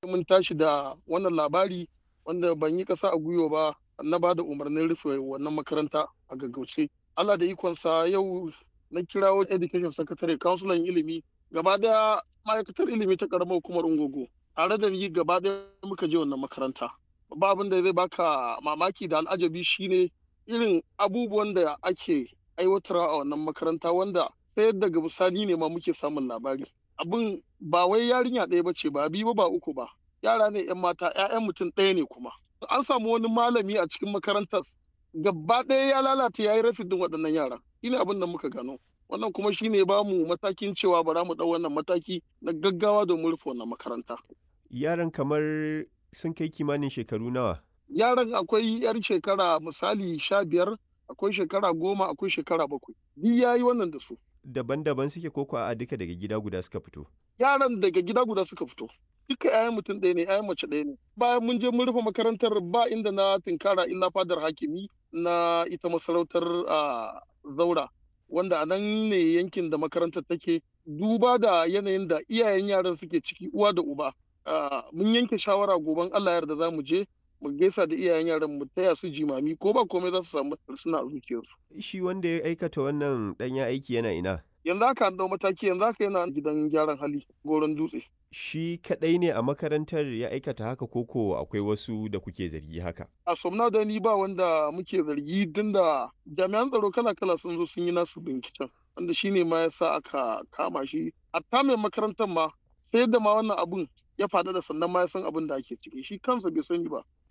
mun tashi da wannan labari wanda ban yi ƙasa a gwiwa ba na ba da umarnin rufe wannan makaranta a gaggauce Allah da ikonsa yau na kirawo education secretary councilor ilimi gaba daya ma'aikatar ilimi ta karamar hukumar ungogo tare da ni gaba daya muka je wannan makaranta ba abin da zai baka mamaki da al'ajabi shine irin abubuwan da ake aiwatarwa a wannan makaranta wanda sai daga bisani ne ma muke samun labari abin ba wai yarinya ɗaya bace ba biyu ba uku ba yara ne yan mata 'ya'yan mutum ɗaya ne kuma an samu wani malami a cikin makarantar gaba ɗaya ya lalata ya yi rafin din waɗannan yara shine abin da muka gano wannan kuma shine ba mu matakin cewa bara mu ɗau wannan mataki na gaggawa domin rufe wannan makaranta yaran kamar sun kai kimanin shekaru nawa yaran akwai yar shekara misali sha biyar akwai shekara goma akwai shekara bakwai duk ya yi wannan da su daban-daban suke koko a duka daga gida guda suka fito yaran daga gida guda suka fito duka 'ya'yan mutum ɗaya ne 'ya'yan mace ɗaya ne bayan mun je mun rufe makarantar ba inda na tinkara illa fadar hakimi na ita masarautar zaura wanda a nan ne yankin da makarantar take duba da yanayin da iyayen yaran suke ciki uwa da uba mun yanke shawara goben allah yarda za mu je mu gaisa da iyayen yaran mu taya su jimami ko ba komai za su samu suna a zuciyarsu shi wanda ya aikata wannan ɗanya aiki yana ina yanzu haka an dau mataki yanzu haka yana gidan gyaran hali goron dutse shi kadai ne a makarantar ya aikata haka koko akwai wasu da kuke zargi haka a somna da ni ba wanda muke zargi tun da jami'an tsaro kala-kala sun zo sun yi nasu binciken wanda shine ma yasa aka kama shi a mai makarantar ma sai da ma wannan abun ya faɗa da sannan ma ya san abin da ake ciki shi kansa bai sani ba